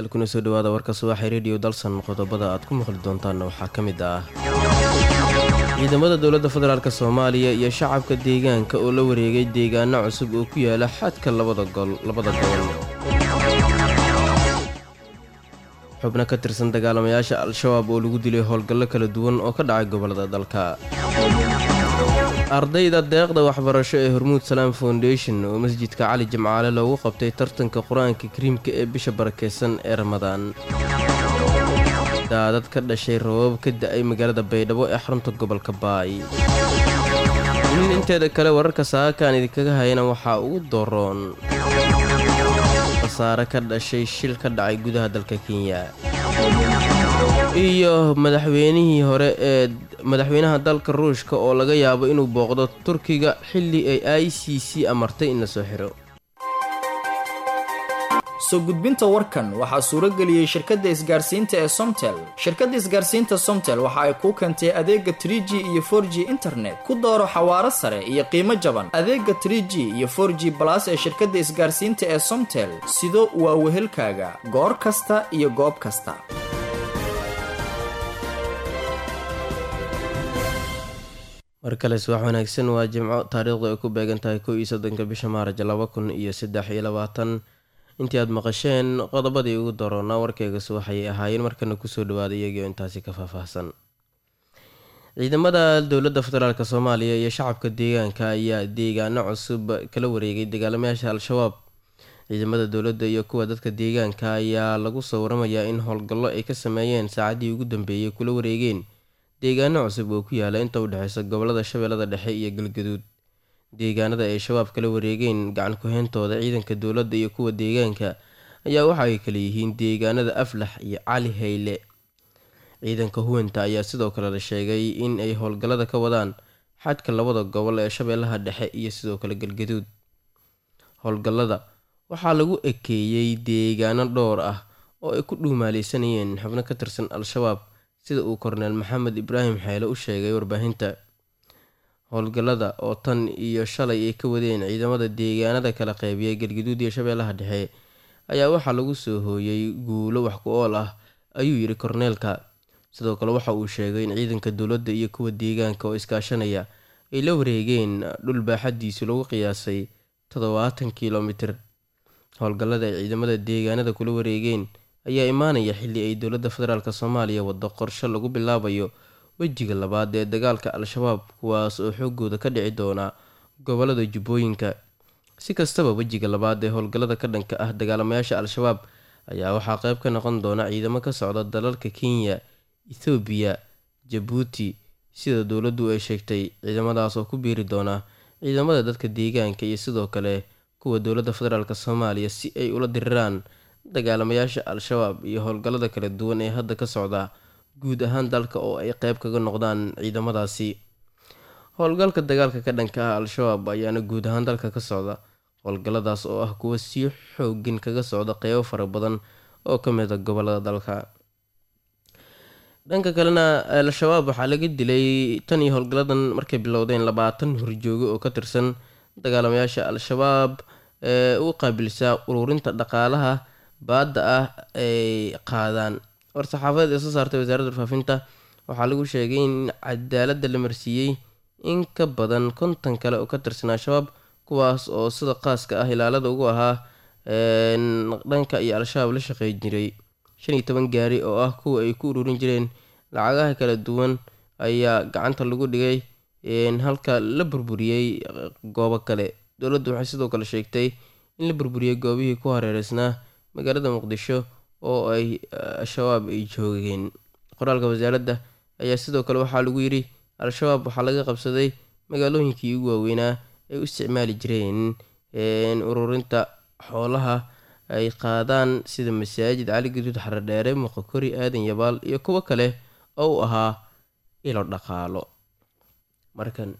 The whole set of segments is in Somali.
kuna soo dhawaada warka subaxee rediyo dalsan qodobada aad ku maqli doontaanna waxaa ka mid ah ciidamada dowladda federaalk soomaaliya iyo shacabka deegaanka oo la wareegay deegaano cusub oo ku yaala xadka labada gobol xubno ka tirsan dagaalamayaasha al-shabaab oo lagu dilay howlgallo kala duwan oo ka dhacay gobolada dalka ardayda deeqda waxbarasho ee hormuud salaam foundation oo masjidka cali jimcaale loogu qabtay tartanka qur-aanka kariimka ee bisha barakeysan ee ramadaan daadad ka dhashay rabab ka da-ay magaalada baydhabo ee xarunta gobolka baay in inteeda kale wararka saakaan idinkaga hayana waxaa ugu dooroon khasaare ka dhashay shil ka dhacay gudaha dalka kenya iyo madaxweynihii hore ee madaxweynaha dalka ruushka oo laga yaabo inuu booqdo turkiga xilli ay i c c amartay in la soo xiro soo gudbinta warkan waxaa suurageliyey shirkadda isgaarsiinta ee somtel shirkadda isgaarsiinta somtel waxa ay kuu keentay adeega trie g iyo for g internet ku dooro xawaaro sare iyo qiimo jaban adeega trie g iyo for g balas ee shirkadda isgaarsiinta ee somtel sido waa wehelkaaga goor kasta iyo goob kasta mar kale subax wanaagsan waa jimco taariikhdu ay ku beegan tahay kow iyo soddonka bisha maaraj laba kun iyo saddex iyo labaatan intii aad maqasheen qodobadii ugu daroonaa warkeyga subaxayay ahaayeen markana kusoo dhawaada iyagio intaasi ka faahfaahsan ciidamada dowladda federaalk soomaaliya iyo shacabka deegaanka ayaa deegaano cusub kala wareegay dagaalamayaasha al-shabaab ciidamada dowladda iyo kuwa dadka deegaanka ayaa lagu soo waramayaa in howlgallo ay ka sameeyeen saacadii ugu dambeeyey kula wareegeen deegaano cusub oo ku yaala inta u dhexeysa gobolada shabeellada dhexe iyo galgaduud deegaanada ay shabaab kala wareegeen gacan ku-heyntooda ciidanka dowladda iyo kuwa deegaanka ayaa waxa ay kala yihiin deegaanada aflax iyo cali hayle ciidanka huwanta ayaa sidoo kale la sheegay in ay howlgallada ka wadaan xadka labada gobol ee shabeellaha dhexe iyo sidoo kale galgaduud howlgallada waxaa lagu ekeeyey deegaano dhowr ah oo ay ku dhuumaaleysanayeen xubno ka tirsan al-shabaab sida uu korneel maxamed ibraahim xeele u sheegay warbaahinta howlgallada oo tan iyo shalay ay ka wadeen ciidamada deegaanada kala qeybiya galgaduud iyo shabeellaha dhexe ayaa waxaa lagu soo hooyey guulo wax ku ool ah ayuu yidhi korneelka sidoo kale waxa uu sheegay in ciidanka dowladda iyo kuwa deegaanka oo iskaashanaya ay la wareegeen dhul baaxadiisu lagu qiyaasay toddobaatan kilomitir howlgallada ay ciidamada deegaanada kula wareegeen ayaa imaanaya xilli ay dowladda federaalk soomaaliya waddo qorshe lagu bilaabayo wejiga labaad ee dagaalka al-shabaab kuwaas oo xoogooda ka dhici doona gobolada jubbooyinka si kastaba wejiga labaad ee howlgallada ka dhanka ah dagaalamayaasha al-shabaab ayaa waxaa qeyb ka noqon doona ciidamo ka socda dalalka kenya ethoobiya jabuuti sida dowladdu ay sheegtay ciidamadaas oo ku biiri doona ciidamada dadka deegaanka iyo sidoo kale kuwa dowladda federaalk soomaaliya si ay ula diriraan dagaalamayaasha al-shabaab iyo howlgallada kala duwan ee hadda ka socda guud ahaan dalka oo ay qeyb kaga noqdaan ciidamadaasi howlgalka dagaalka ka dhanka ah al-shabaab ayaana guud ahaan dalka ka socda howlgalladaas oo ah kuwa si xoogin kaga socda qeybo fara badan oo ka mid a gobolada dalka dhanka kalena al-shabaab waxaa laga dilay tan iyo howlgalladan markay bilowdeen labaatan horjoogo oo ka tirsan dagaalamayaasha al-shabaab ee u qaabilsaa ururinta dhaqaalaha baadda ah ay qaadaan war-saxaafadeed ee soo saartay wasaaradda warfaafinta waxaa lagu sheegay in cadaaladda la marsiiyey in ka badan konton kale oo ka tirsan al-shabaab kuwaas oo sida qaaska ah ilaalada ugu ahaa dhanka iyo al-shabaab la shaqey jiray shan iyo toban gaari oo ah kuwa ay ku ururin jireen lacagaha kala duwan ayaa gacanta lagu dhigay halka la burburiyey goobo kale dowladdu waxay sidoo kale sheegtay in la burburiyey goobihii ku hareereysnaa magaalada muqdisho oo ay al-shabaab ay joogeen qoraalka wasaaradda ayaa sidoo kale waxaa lagu yidhi al-shabaab waxaa laga qabsaday magaalooyinkii ugu waaweynaa ay u isticmaali jireen ururinta xoolaha ay qaadaan sida masaajid cali gaduud xaradheere muqokori aadan yabaal iyo kuwo kale oo u ahaa ilo dhaqaalo markan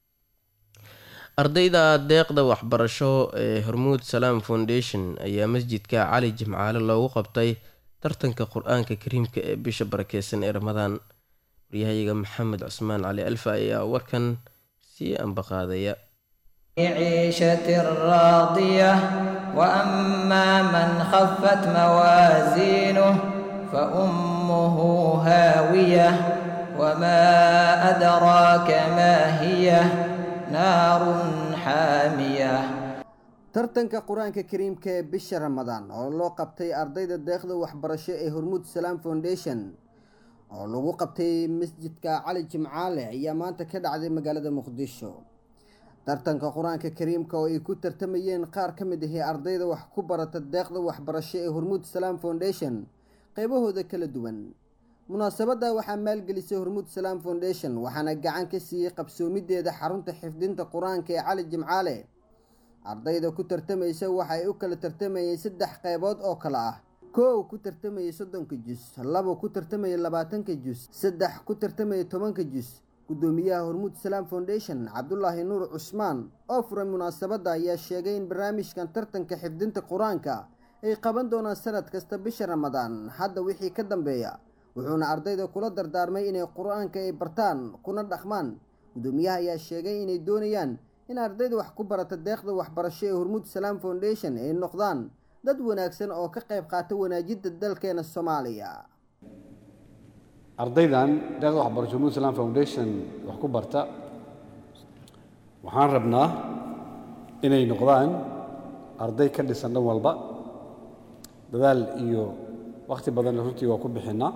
ardayda deeqda waxbarasho ee hormuud salaam foundation ayaa masjidka cali jimcaale loogu qabtay tartanka qur-aanka kariimka ee bisha barakeysan ee ramadaan waryahayaga maxamed cusmaan cali alfa ayaa warkan sii ambaqaadaya عيشة راضية وأما من خفت موازينه فأمه هاوية وما أدراك ما هي نار حامية tartanka qur-aanka kariimka ee bisha ramadaan oo loo qabtay ardayda deeqda waxbarasho ee hormuud salaam foundation oo lagu qabtay masjidka cali jimcaale ayaa maanta ka dhacday magaalada muqdisho tartanka qur-aanka kariimka oo ay ku tartamayeen qaar ka mid ahii ardayda wax ku barata deeqda waxbarasho ee hormuud salaam foundation qeybahooda kala duwan munaasabadda waxaa maalgelisay hormuud salaam foundation waxaana gacan ka siiyey qabsoomideeda xarunta xifdinta qur-aanka ee cali jimcaale ardayda ku tartamaysa waxa ay u kala tartamayeen saddex qeybood oo kale ah koow ku tartamaya soddonka jus labo ku tartamaya labaatanka jus saddex ku tartamaya tobanka jus guddoomiyaha hormuud salaam foundation cabdulaahi nuur cusmaan oo furay munaasabadda ayaa sheegay in barnaamijkan tartanka xifdinta qur-aanka ay qaban doonaan sanad kasta bisha ramadaan hadda wixii ka dambeeya wuxuuna ardayda kula dardaarmay inay qur-aanka ay bartaan kuna dhaqmaan guddoomiyaha ayaa sheegay inay doonayaan in ardayda wax ku barata deeqda waxbarasho ee hormuud salaam foundation ay noqdaan dad wanaagsan oo ka qayb qaata wanaajidda dalkeena soomaaliya ardaydan deeqda waxbarasho hormuud salaam foundation wax ku barta waxaan rabnaa inay noqdaan arday ka dhisan dhan walba dadaal iyo wakhti badanna runtii waa ku bixinnaa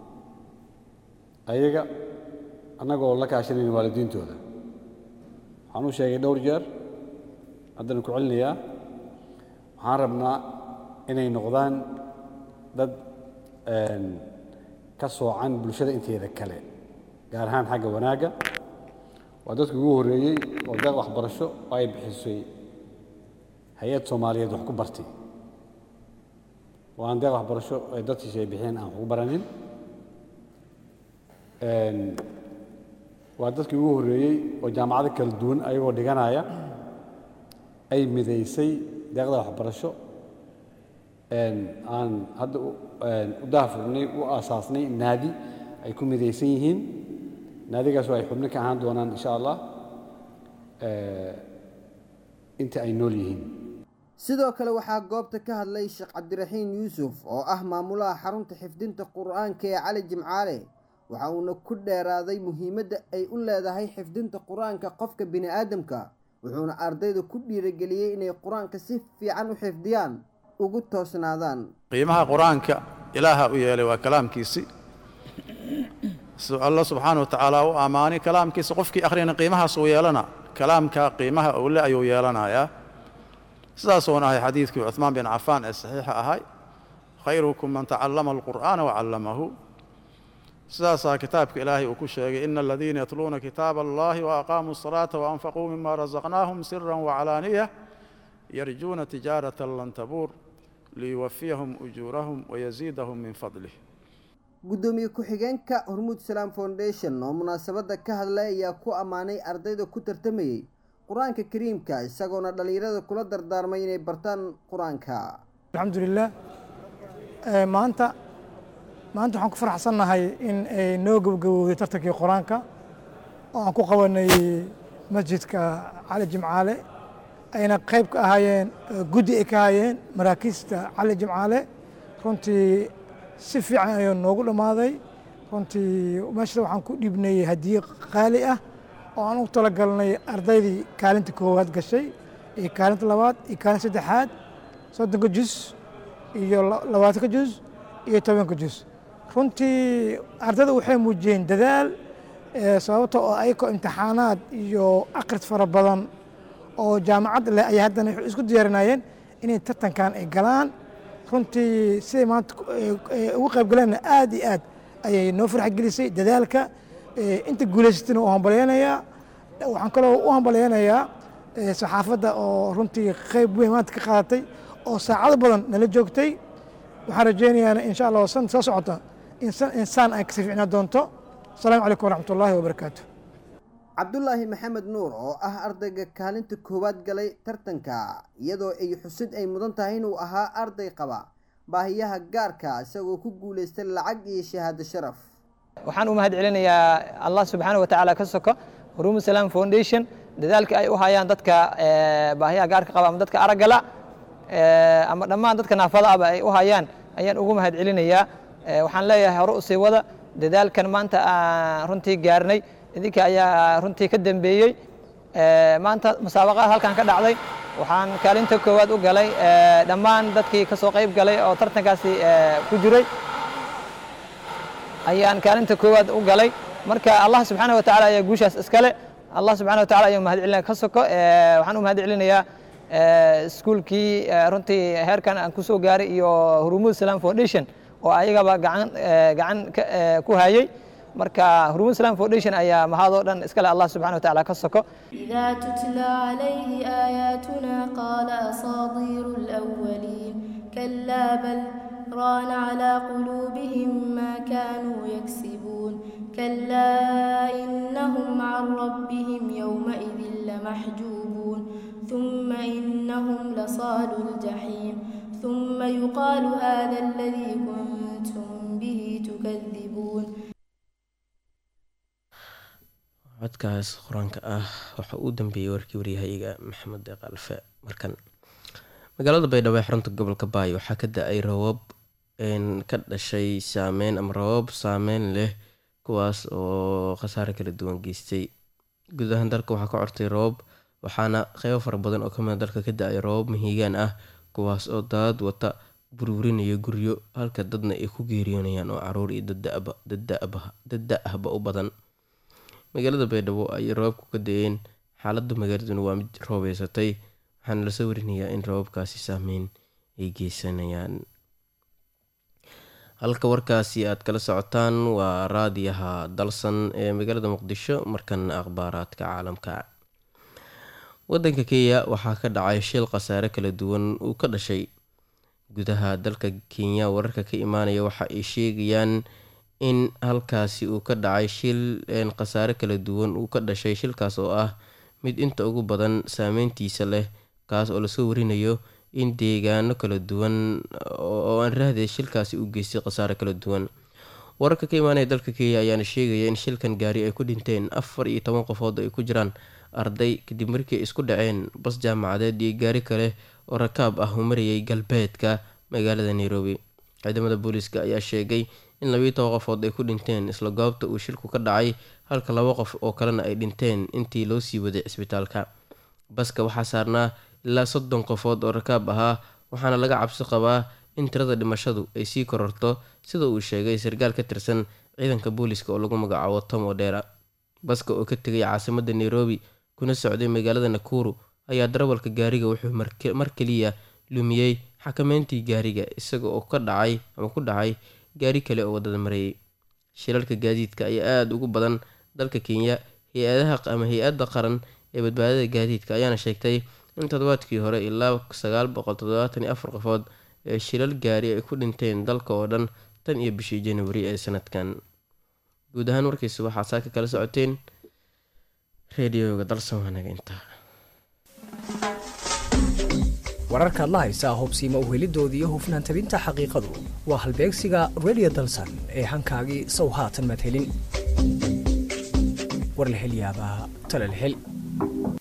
ayaga annagoo la kaashanayna waalidiintooda waxaan u sheegay dhowr jeer haddana ku celinayaa waxaan rabnaa inay noqdaan dad ka soocan bulshada inteeda kale gaar ahaan xagga wanaagga waa dadka ugu horreeyey oo deeq waxbarasho oo ay bixisay hay-ad soomaaliyeed wax ku bartay oo aan deeq waxbarasho ee dadkiisa ay bixiyeen aan wax ku baranin waa dadkii ugu horreeyey oo jaamacado kala duwan ayagoo dhiganaya ay midaysay deeqda waxbarasho aan hadda u daafurnay u aasaasnay naadi ay ku midaysan yihiin naadigaas oo ay xubno ka ahaan doonaan insha allah inta ay nool yihiin sidoo kale waxaa goobta ka hadlay sheekh cabdiraxiin yuusuf oo ah maamulaha xarunta xifdinta qur-aanka ee cali jimcaale waxa uuna ku dheeraaday muhiimadda ay u leedahay xifdinta qur-aanka qofka bini aadamka wuxuuna ardayda ku dhiirageliyey inay qur-aanka si fiican u xifdiyaan ugu toosnaadaan qiimaha qur-aanka ilaaha u yeelay waa kalaamkiisi alla subxaana wa tacaala u ammaanay kalaamkiisa qofkii akhriyana qiimahaas uu yeelana kalaamka qiimaha owle ayuu yeelanayaa sidaasuuna ahay xadiidkii cuثmaan bin cafaan ee saxiixa ahay khayrukum man tacallama alqur'aana wacallamahu sidaasaa kitaabka ilaahay uu ku sheegay ina aladiina yatluuna kitaaba allahi waaqaamuu الصalaata waanfaquu mima razaqnaahum sira wacalaaniya yarjuuna tijaarata lan tabuur liyuwafiyahum ujuurahum wayaziidahum min fadlih guddoomiye ku-xigeenka hormuud salaam foundation oo munaasabadda ka hadlay ayaa ku ammaanay ardayda ku tartamayey qur-aanka kariimka isagoona dhallinyarada kula dardaarmay inay bartaan qur-aanka alxamdulilah maanta maanta waxaan ku faraxsannahay in ay noo gabagabowday tartankii qur-aanka oo aan ku qabanay masjidka cali jimcaale ayna qayb ka ahaayeen guddi ay ka ahaayeen maraakiista cali jimcaale runtii si fiican ayuu noogu dhammaaday runtii meeshada waxaan ku dhiibnay hadiye qaali ah oo aan u talagalnay ardaydii kaalinta koowaad gashay iyo kaalinta labaad iyo kaalinta saddexaad soddonka jus iyo labaatanka jus iyo tobanka jus runtii ardayda waxay muujiyeen dadaal sababta oo ayagoo imtixaanaad iyo akris fara badan oo jaamacad leh ayay haddana isku diyaarinayeen inay tartankan ay galaan runtii siday maanta ugu qayb galeenna aad iyo aad ayay noo farx gelisay dadaalka inta guulaysatana u hambalyeynayaa waxaan kaloo u hambalyeynayaa saxaafadda oo runtii qayb weyn maanta ka qaadatay oo saacado badan nala joogtay waxaan rajeynayaa insha allah san soo socota insaan ay kasii ficnaa doonto asalaamu calaykum waraxmat ullaahi wabarakaatu cabdulaahi maxamed nuur oo ah ardayga kaalinta koowaad galay tartanka iyadoo ay xusid ay mudan tahay inuu ahaa arday qaba baahiyaha gaarka isagoo ku guulaystay lacag iyo shahaado sharaf waxaan u mahad celinayaa allah subxaana watacaala ka soko hurumu salaam foundation dadaalka ay u hayaan dadka baahiyaha gaarka qaba ama dadka araggala ama dhammaan dadka naafada ahba ay u hayaan ayaan ugu mahad celinayaa waxaan leeyahay hore u sii wada dadaalkan maanta aan runtii gaarnay idinka ayaa runtii ka dambeeyey maanta musaabaqada halkan ka dhacday waxaan kaalinta koowaad u galay dhammaan dadkii ka soo qayb galay oo tartankaasi ku jiray ayaan kaalinta koowaad u galay marka allah subxaana wa tacaala ayaa guushaas iskale allah subxana wa tacala ayaan mahad celinaya ka soko waxaan u mahad celinayaa iskuulkii runtii heerkan aan ku soo gaaray iyo hurumud islam foundation oo ayagaba gacan gacan ku hayay marka hurumud islam foundation ayaa mahadoo dhan iskale allah subxana wa tacaala ka soko إذا تتلى عليه آياتنا قال أساطير الأولين كلا بل ران على قلوبهم ما كانوا يكسبون كلا إنهم عن ربهم يومئذ لمحجوبون ثم إنهم لصال الجحيم ثم يقال هذا الذي كنتم به تكذبون codkaas qur-aanka ah waxa uu dambeeyey warkii waryahayga maxamed deeq alfe markan magaalada baydhabo ee xarunta gobolka baay waxaa ka da-ay rabab ka dhashay saameyn ama rabab saameyn leh kuwaas oo khasaare kala duwan geystay guud ahaan dalka waxaa ka cortay rabab waxaana qeybo fara badan oo kamida dalka ka da-ay rabab mahiigaan ah kuwaas oo daad wata burburinaya guryo halka dadna ay ku geeriyoonayaan oo caruur iyo dadda ahba u badan magaalada baydhabo ayay roobabku ka da-een xaaladda magaaladuna waa mid roobeysatay waxaana lasoo warinayaa in roobabkaasi saameyn ay geysanayaan halka warkaasi aad kala socotaan waa raadiyaha dalsan ee magaalada muqdisho markana akhbaaraadka caalamka wadanka kenya waxaa ka dhacay shil khasaare kala duwan uu ka dhashay gudaha dalka kenya wararka ka imaanaya waxa ay sheegayaan in halkaasi uu ka dhacay shil khasaare kala duwan uu ka dhashay shilkaas oo ah mid inta ugu badan saameyntiisa leh kaas oo lasoo warinayo in deegaano kala duwan oo aan raahday shilkaasi u geystay khasaare kala duwan wararka ka imaanaya dalka kenya ayaana sheegaya in shilkan gaari ay ku dhinteen afar iyo toban qofood ay ku jiraan arday kadib markii ay isku dhaceen bas jaamacadeed iyo gaari kale oo rakaab ah uu marayay galbeedka magaalada nairobi ciidamada booliiska ayaa sheegay in labiiyo toban qofood ay ku dhinteen isla goobta uu shilku ka dhacay halka laba qof oo kalena ay dhinteen intii loo sii waday cisbitaalka baska waxaa saarnaa ilaa soddon qofood oo rakaab ahaa waxaana laga cabsi qabaa in tirada dhimashadu ay sii kororto sida uu sheegay sarkaal ka tirsan ciidanka booliiska oo lagu magacaabo tom odera baska oo ka tegay caasimadda nairobi kuna socday magaalada nakuru ayaa darawalka gaariga wuxuu mar keliya lumiyey xakameyntii gaariga isaga oo ka dhacay ama ku dhacay gaari kale oo wadada marayay shilalka gaadiidka ayaa aada ugu badan dalka kenya hay-adaha ama hay-adda qaran ee badbaadada gaadiidka ayaana sheegtay in toddobaadkii hore ilaa sagaal boqol toddobaatan iyo afar qofood ee shilal gaari ay ku dhinteen dalka oo dhan tan iyo bishii januari ee sanadkan guud ahaan warkiisa waxaa saaka kala socoteen reediyoga dalsan waanaga intaa wararkaad la haysaa hubsiima uhelidoodii iyo hufnaan tabinta xaqiiqadu waa halbeegsiga radio dalsan ee hankaagii sow haatan madhelin warlahelyaabaha talalhel